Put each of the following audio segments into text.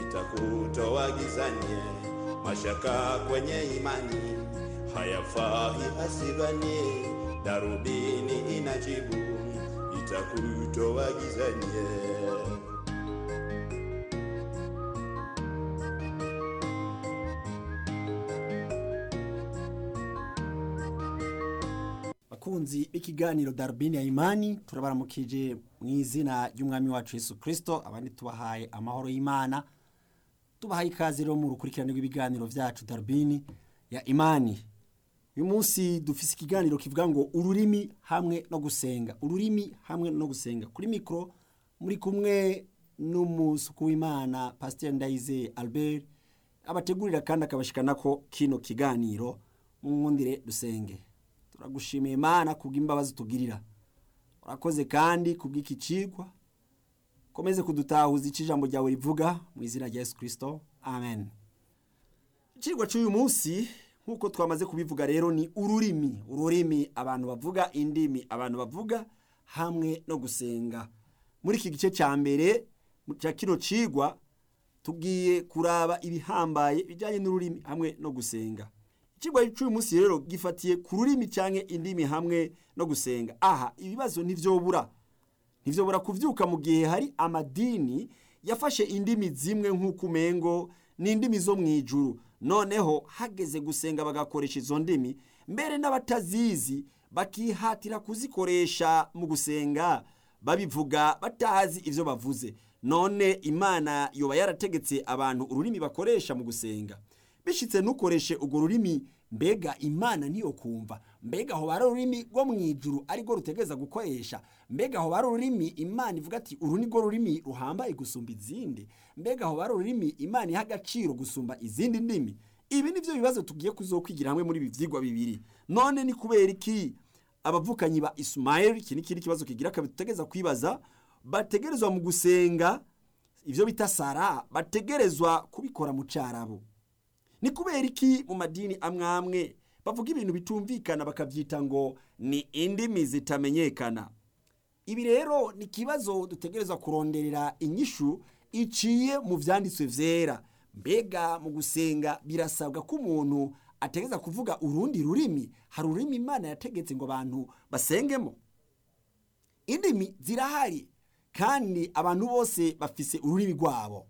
itakutoa gizani. Mashaka kwenye imani hayafai asidhani, darubini inajibu itakutoa gizani. bakunzi b'ikiganiro darubini ya imani turabaramukije mu izina ry'umwami wacu Yesu kirisito abandi tubahaye amahoro y'imana tubahaye ikaze rero mu rukurikirane rw'ibiganiro byacu darubini ya imani uyu munsi dufise ikiganiro kivuga ngo ururimi hamwe no gusenga ururimi hamwe no gusenga kuri mikoro muri kumwe n'umusuku w'imana pasiteri ndayize albert abategurira kandi akabashikana ko kino kiganiro mu nkundire dusenge turagushimiye imana kubw'imbabazi tugirira urakoze kandi kubw'iki cigwa komeze kudutahuza icyo ijambo ryawe rivuga mu izina rya yesu kirisito amen icigwa cy'uyu munsi nk'uko twamaze kubivuga rero ni ururimi ururimi abantu bavuga indimi abantu bavuga hamwe no gusenga muri iki gice cya mbere cya kino cigwa tugiye kuraba ibihambaye bijyanye n'ururimi hamwe no gusenga ikigwa cy'uyu munsi rero gifatiye ku rurimi cyangwa indimi hamwe no gusenga aha ibibazo ntibyobura ntibyobura kubyuka mu gihe hari amadini yafashe indimi zimwe nk'uko umengo ni indimi zo mu ijuru noneho hageze gusenga bagakoresha izo ndimi mbere n'abatazizi bakihatira kuzikoresha mu gusenga babivuga batazi ibyo bavuze none imana yoba yarategetse abantu ururimi bakoresha mu gusenga bishyitse ntukoreshe urwo rurimi mbega imana niyo kumva mbega aho bari ururimi rwo mu ijuru arirwo rutegereza gukoresha mbega aho bari ururimi imana ivuga ati uru ni rwo rurimi ruhambaye gusumba izindi mbega aho bari ururimi imana iha agaciro gusumba izindi ndimi ibi ni byo bibazo tugiye kuzokwigira hamwe muri ibi byigwa bibiri none ni kubera iki abavukanyi ba isumayeli iki ni ikindi kibazo kigira kabiri dutegereza kwibaza bategerezwa mu gusenga ibyo bita sara bategerezwa kubikora mu cyarabo ni kubera iki mu madini amwe amwe bavuga ibintu bitumvikana bakabyita ngo ni indimi zitamenyekana ibi rero ni ikibazo dutegereza kuronderera inyishu iciye mu byanditswe byera mbega mu gusenga birasabwa ko umuntu ategereza kuvuga urundi rurimi hari ururimi imana yategetse ngo abantu basengemo indimi zirahari kandi abantu bose bafise ururimi rwabo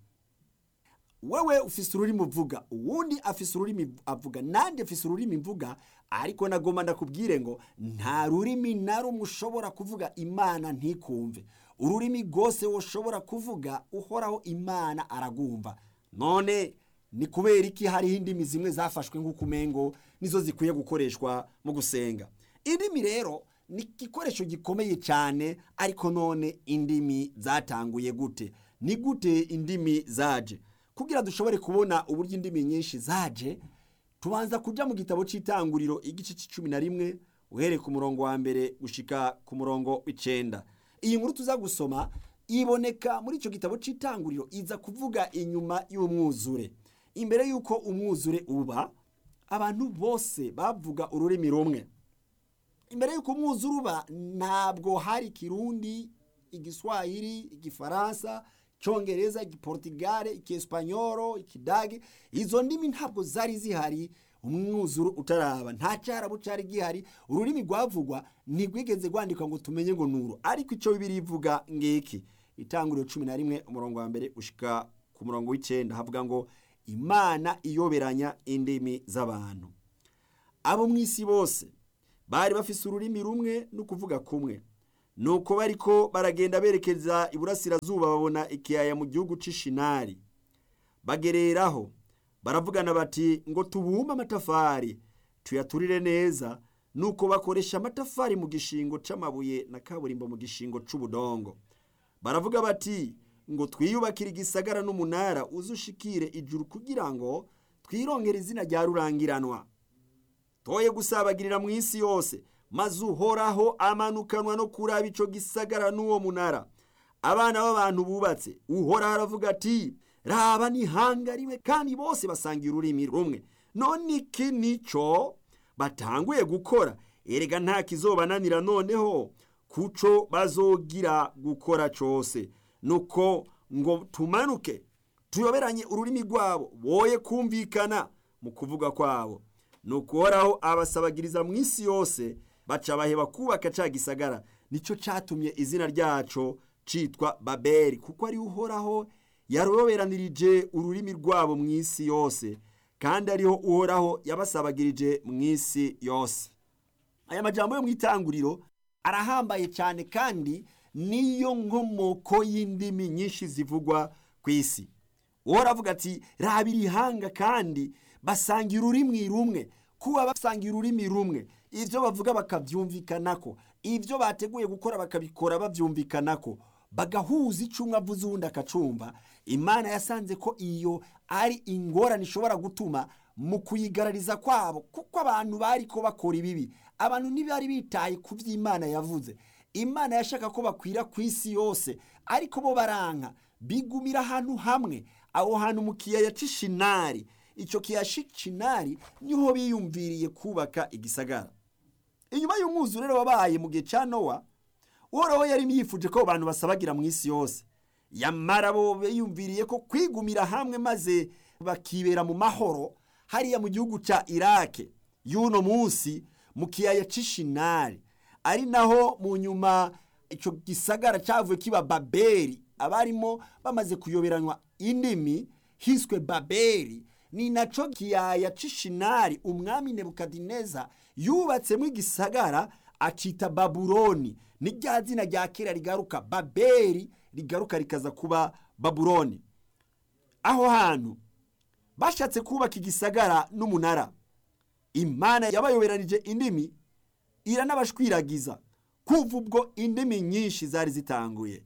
wewe ufise ururimi uvuga uwundi afise ururimi avuga nandi afise ururimi mvuga ariko nagomba ndakubwire ngo nta rurimi na rumwe ushobora kuvuga imana ntikumve ururimi rwose ushobora kuvuga uhoraho imana aragumva none ni kubera iki hariho indimi zimwe zafashwe nk'uko umengo nizo zikwiye gukoreshwa mu gusenga indimi rero ni igikoresho gikomeye cyane ariko none indimi zatanguye gute ni gute indimi zaje kugira dushobore kubona uburyo indimi nyinshi zaje tubanza kujya mu gitabo cy'itanguriro igice cy'icumi na rimwe uhereye ku murongo wa mbere gushika ku murongo w'icenda iyi nkuru tuza gusoma iboneka muri icyo gitabo cy'itanguriro iza kuvuga inyuma y'umwuzure imbere y'uko umwuzure uba abantu bose bavuga ururimi rumwe imbere y'uko umwuzure uba ntabwo hari ikirundi igiswahili igifaransa icyongereza igiportigare ikiespanyoro ikidage izo ndimi ntabwo zari zihari umwuzuro utaraba nta cyarabu cyari gihari ururimi rwavugwa ntirwigeze rwandikwa ngo tumenye ngo nuru ariko icyo bibiri ivuga ngiki itanguriro cumi na rimwe umurongo wa mbere ushika ku murongo w'icyenda havuga ngo imana iyoberanya indimi z'abantu abo mu isi bose bari bafise ururimi rumwe no kuvuga kumwe nuko bariko baragenda berekeza iburasirazuba babona ikiyaya mu gihugu c'ishinari bagereraho baravugana bati ngo tubumbe amatafari tuyaturire neza nuko bakoresha amatafari mu gishingo c'amabuye na kaburimbo mu gishingo c'ubudongo baravuga bati ngo twiyubakire igisagara n'umunara uzushikire ijuru kugira ngo twirongere izina rya rurangiranwa toye gusabagirira mu isi yose maze uhoraho amanukanwa no kuraba ico gisagara n'uwo munara abana b'abantu bubatse uhoraho aravuga ati raba n'ihanga rimwe kandi bose basangira ururimi rumwe none iki nico batanguye gukora erega nta kizobananira noneho kuco bazogira gukora cose nuko ngo tumanuke tuyoberanye ururimi rwabo boye kumvikana mu kuvuga kwabo ni ukuhoraho abasabagiriza mu isi yose baca baheba kubaka ca gisagara nicyo catumye izina ryaco citwa babeli kuko ari uhoraho yaroberanirije ururimi rwabo mu isi yose kandi ariho uhoraho yabasabagirije mu isi yose aya majambo yo mu itanguriro arahambaye cyane kandi niyo nkomoko y'indimi nyinshi zivugwa ku isi uhora avuga ati raba irihanga kandi basangira ururimi rumwe kuba basangira ururimi rumwe ibyo bavuga bakabyumvikanako ibyo bateguye gukora bakabikora babyumvikanako bagahuza icyo umwe avuze uwundi akacumva imana yasanze ko iyo ari ingorane ishobora gutuma mu kuyigarariza kwabo kuko abantu bari ko bakora ibibi abantu ntibari bitaye ku byo imana yavuze imana yashaka ko bakwira ku isi yose ariko bo baranka bigumira ahantu hamwe aho hantu mu kiyaya cy'ishinari icyo kiyaya cy'ishinari niho biyumviriye kubaka igisagara inyuma y'umwuzure wabaye mu gihe cya nowa uhoraho yari yifuje ko abantu basabagira mu isi yose yamara bo biyumviriye ko kwigumira hamwe maze bakibera mu mahoro hariya mu gihugu cya irake y'uno munsi mu kiyaya cy'ishinari ari naho mu nyuma icyo gisagara cyavuye kiba babeli abarimo bamaze kuyoberanywa indimi hiswe babeli ni nacyo kiyaya cy'ishinari umwami nebukadineza yubatsemo igisagara acita babuloni ni rya zina rya kera rigaruka babeli rigaruka rikaza kuba babuloni aho hantu bashatse kubaka igisagara n'umunara imana yabayoberanije indimi iranabashwiragiza kuva ubwo indimi nyinshi zari zitanguye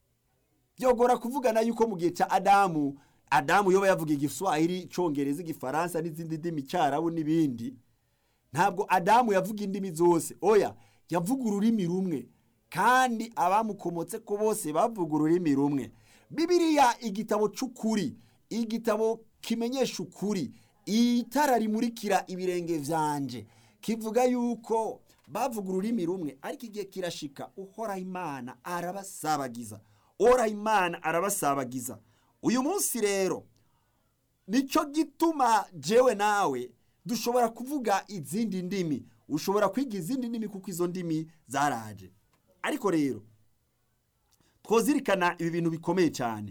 byogora kuvugana yuko mu gihe cya adamu adamu yoba yavuga igiswahili icyongereza igifaransa n'izindi ndimi cyarabu n'ibindi ntabwo adamu yavuga indimi zose oya yavuga ururimi rumwe kandi abamukomotse ko bose bavuga ururimi rumwe bibiriya igitabo cy'ukuri igitabo kimenyesha ukuri itara rimurikira ibirenge byanje kivuga yuko bavuga ururimi rumwe ariko igihe kirashika uhoraho imana arabasabagiza uhoraho imana arabasabagiza uyu munsi rero nicyo gituma jewe nawe dushobora kuvuga izindi ndimi ushobora kwiga izindi ndimi kuko izo ndimi zaraje ariko rero twozirikana ibi bintu bikomeye cyane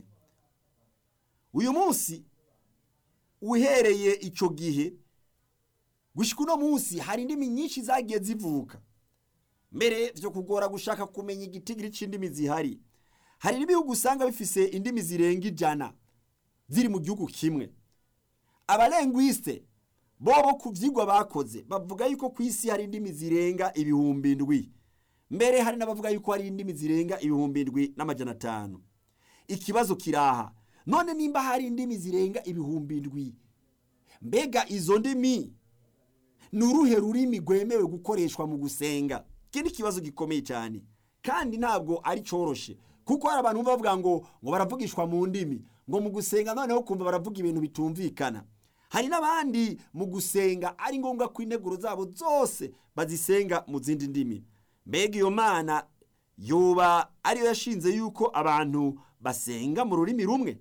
uyu munsi uhereye icyo gihe gushyika uno munsi hari indimi nyinshi zagiye zivuka mbere byo kugora gushaka kumenya igitigiri cy'indimi zihari hari n'ibihugu usanga bifise indimi zirenga ijana ziri mu gihugu kimwe abarengwiste bobo ku byigwa bakoze bavuga yuko ku isi hari indimi zirenga ibihumbi indwi mbere hari n'abavuga yuko hari indimi zirenga ibihumbi indwi n'amajana atanu ikibazo kiraha none nimba hari indimi zirenga ibihumbi indwi mbega izo ndimi ni uruhe rurimi rwemewe gukoreshwa mu gusenga iki ni ikibazo gikomeye cyane kandi ntabwo ari cyoroshe kuko hari abantu bavuga ngo ngo baravugishwa mu ndimi ngo mu gusenga noneho kumva baravuga ibintu bitumvikana hari n'abandi mu gusenga ari ngombwa ko integuro zabo zose bazisenga mu zindi ndimi mbega iyo mana yoba ariyo yashinze yuko abantu basenga mu rurimi rumwe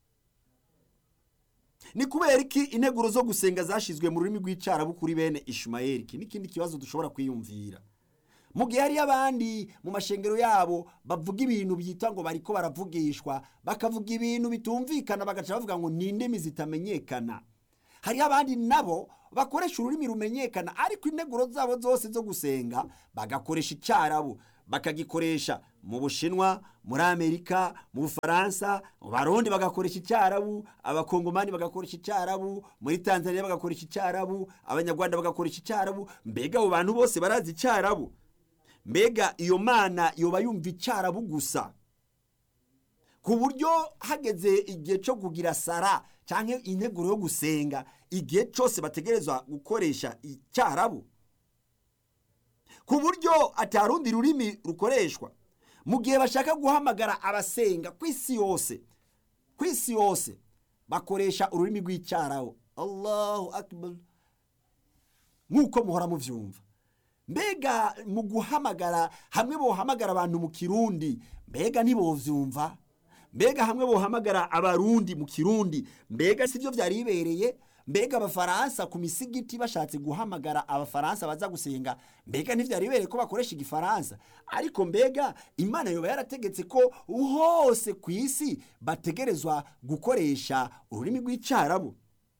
ni kubera iki integuro zo gusenga zashyizwe mu rurimi rw'icyarabu kuri bene ishumayeli iki n'ikindi kibazo dushobora kwiyumvira mu gihe hariyo abandi mu mashengero yabo bavuga ibintu byita ngo bariko baravugishwa bakavuga ibintu bitumvikana bagaca bavuga ngo ni indimi zitamenyekana hariho abandi nabo bakoresha ururimi rumenyekana ariko integuro zabo zose zo gusenga bagakoresha icyarabu bakagikoresha mu bushinwa muri amerika mu bufaransa mu barundi bagakoresha icyarabu abakongomani bagakoresha icyarabu muri tanzania bagakoresha icyarabu abanyarwanda bagakoresha icyarabu mbega abo bantu bose barazi icyarabu mbega iyo mana yoba yumva icyarabu gusa ku buryo hageze igihe cyo kugira sara cyangwa integuro yo gusenga igihe cyose bategerezwa gukoresha icyarabu ku buryo atarundi rurimi rukoreshwa mu gihe bashaka guhamagara abasenga ku isi yose ku isi yose bakoresha ururimi rw'icyarabu allahu akbar nk'uko muhora mubyumva mbega mu guhamagara hamwe bohamagara abantu mu kirundi mbega ntibovyumva mbega hamwe bohamagara abarundi mu kirundi mbega si byo byari bibereye mbega abafaransa ku misigiti bashatse guhamagara abafaransa baza gusenga mbega ntibyari bibereye ko bakoresha igifaransa ariko mbega imana yoba yarategetse ko hose ku isi bategerezwa gukoresha ururimi rw'icyarabu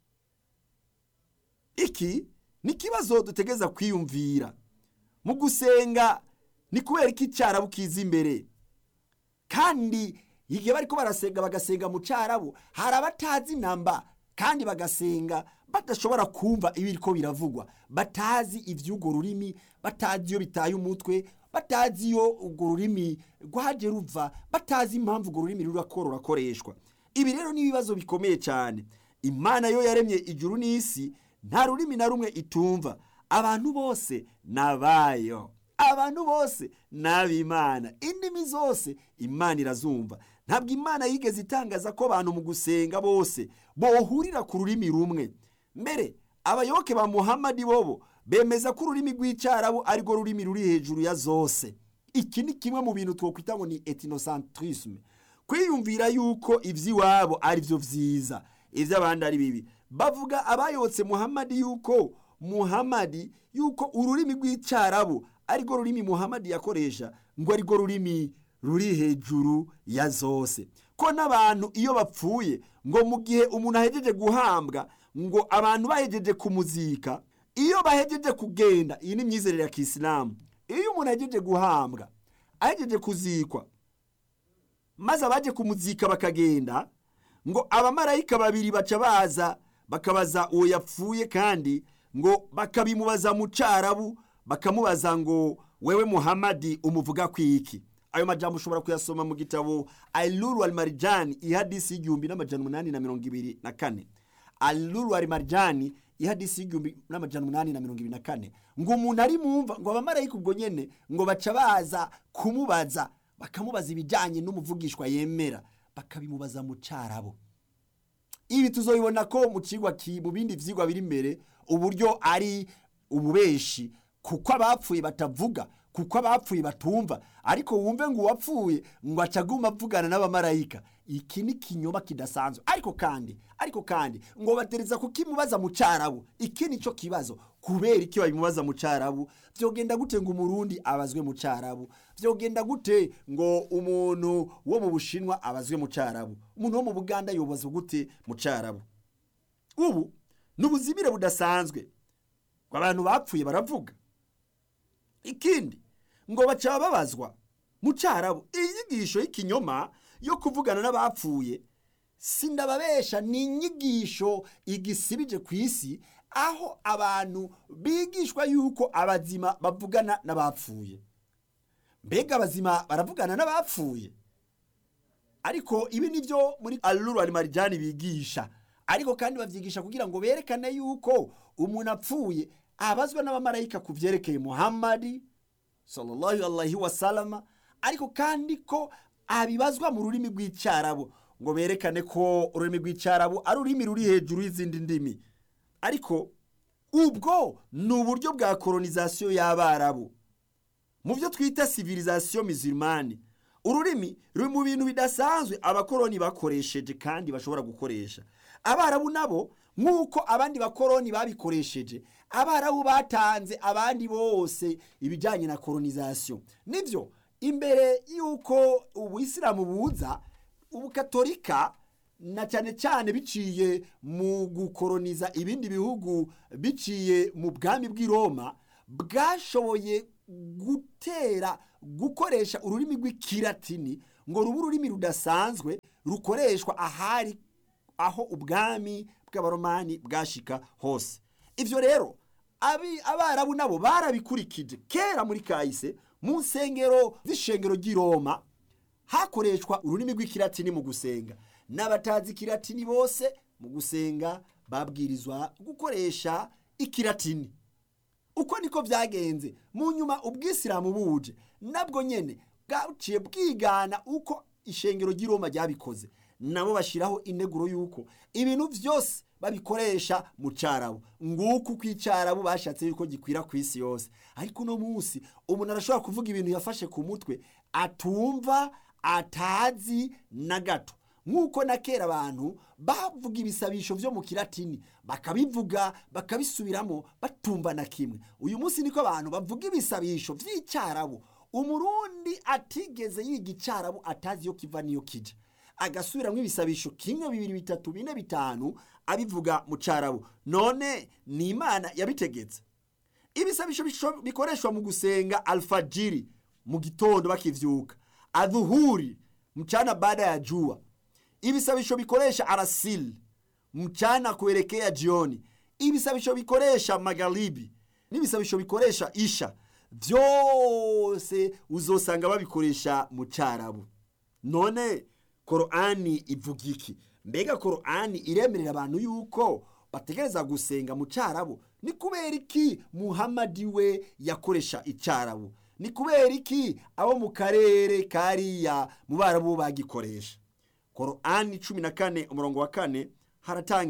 iki ni ikibazo dutegereza kwiyumvira mu gusenga ni kubera ko icyarabu kiza imbere kandi igihe bari ko barasenga bagasenga mu cyarabu hari abatazi namba kandi bagasenga badashobora kumva ibiri ko biravugwa batazi iby'urwo rurimi batazi iyo bitaye umutwe batazi iyo urwo rurimi rwaje ruva batazi impamvu urwo rurimi rurakora rurakoreshwa ibi rero ni ibibazo bikomeye cyane imana yo yaremye ijuru n'isi nta rurimi na rumwe itumva abantu bose ni abayo abantu bose ni ab'imana indimi zose imana irazumva ntabwo imana yigeze itangaza ko abantu mu gusenga bose bohurira ku rurimi rumwe mbere abayoboke ba muhamadi bobo bemeza ko ururimi rw'icyarabu arirwo rurimi ruri hejuru ya zose iki ni kimwe mu bintu twakwita ngo ni etinosantrisme kwiyumvira yuko iby'iwabo ari byo byiza iby'abandi ari bibi bavuga abayotse muhamadi yuko muhamadi yuko ururimi rw'icyarabu arirwo rurimi muhamadi yakoresha ngo arirwo rurimi ruri hejuru ya zose ko n'abantu iyo bapfuye ngo mu gihe umuntu ahejeje guhambwa ngo abantu bahejeje kumuzika iyo bahejeje kugenda iyi ni imyizerere ya kisilamu iyo umuntu ahejeje guhambwa ahejeje kuzikwa maze abaje kumuzika bakagenda ngo abamarayika babiri baca baza bakabaza uwo yapfuye kandi ngo bakabimubaza mu cyarabu bakamubaza ngo wewe muhamadi umuvuga ku iki ayo majambo ushobora kuyasoma mu gitabo aluru al marijani ihadisi y'igihumbi n'amajana umunani na mirongo ibiri na kane aluru al marijani ihadisi y'igihumbi n'amajana umunani na mirongo ibiri na kane ngo umuntu ari mumva ngo abamarayika ubwo nyene ngo baca baza kumubaza bakamubaza ibijyanye n'umuvugishwa yemera bakabimubaza mu cyarabo ibi tuzobibona ko mu kigwa mu bindi vyigwa biri imbere uburyo ari ububeshi kuko abapfuye batavuga kuko abapfuye batumva ariko wumve ngo uwapfuye ngo acaguma avugana n'abamarayika iki ni kinyoma kidasanzwe ariko kandi ariko kandi ngo batereza kukimubaza mu cyarabu iki ni cyo kibazo kubera iki babimubaza mu cyarabu byogenda gute ngo umurundi abazwe mu cyarabu byogenda gute ngo umuntu wo mu bushinwa abazwe mu cyarabu umuntu wo mu buganda yobazwa gute mu cyarabu ubu ni ubuzimire budasanzwe ngo abantu bapfuye baravuga ikindi ngo baca babazwa mu cyarabu inyigisho y'ikinyoma yo kuvugana n'abapfuye sindababesha ni inyigisho igisibije ku isi aho abantu bigishwa yuko abazima bavugana n'abapfuye mbega abazima baravugana n'abapfuye ariko ibi ni byo muri aluru marijani bigisha ariko kandi babyigisha kugira ngo berekane yuko umuntu apfuye abazwa n'abamarayika ku byerekeye muhammadi sallallahu alaihi wasalama ariko kandi ko abibazwa mu rurimi rw'icyarabu ngo berekane ko ururimi rw'icyarabu ari ururimi ruri hejuru y'izindi ndimi ariko ubwo ni uburyo bwa kolonizasiyo y'abarabu mu byo twita civilisation musulmane ururimi ruri mu bintu bidasanzwe abakoroni bakoresheje kandi bashobora gukoresha abarabu nabo nk'uko abandi bakoroni babikoresheje abarabu batanze abandi bose ibijyanye na kolonizasiyo nibyo imbere y'uko ubuyisilamu buza ubukatolika na cyane cyane biciye mu gukoroniza ibindi bihugu biciye mu bwami bw'i Roma bwashoboye gutera gukoresha ururimi rw'ikiratini ngo rube ururimi rudasanzwe rukoreshwa ahari aho ubwami bw'abaromani bwashika hose ibyo rero abarabu nabo barabikurikije kera muri kahise mu nsengero z'ishengero ry'i Roma hakoreshwa ururimi rw'ikiratini mu gusenga n'abatazi ikiratini bose mu gusenga babwirizwa gukoresha ikiratini uko niko byagenze mu nyuma ubwisilamu buje nabwo nyine bwaciye bwigana uko ishengero ry'i Roma ryabikoze nabo bashyiraho integuro y'uko ibintu byose babikoresha mu cyarabu nguko uko icyarabu bashatse yuko gikwira ku isi yose ariko uno munsi umuntu arashobora kuvuga ibintu yafashe ku mutwe atumva atazi na gato nk'uko na kera abantu bavuga ibisabisho vyo mu kilatini bakabivuga bakabisubiramo batumva na kimwe uyu munsi niko abantu bavuga ibisabisho vy'icyarabu umurundi atigeze yiga icyarabu atazi iyo kiva niyo kija agasubiramwo ibisabisho kimwe bibiri bitatu bine bitanu abivuga mu cyarabu none ni imana yabitegetse ibisabisho bisho- bikoreshwa mu gusenga alfajiri mu gitondo bakivyuka adhuhuri mchana baada ya jua ibisabisho bikoresha arasili mchana kuelekea jioni ibisabisho bikoresha magharibi n'ibisabisho bikoresha isha vyose uzosanga babikoresha mu cyarabu none korani ivuga iki mbega korani iremerera abantu yuko bategereza gusenga mu cyarabu ni kubera iki muhamadi we yakoresha icyarabu ni kubera iki abo mu karere kariya mu barabu bagikoresha korani cumi na kane umurongo wa kane haratanga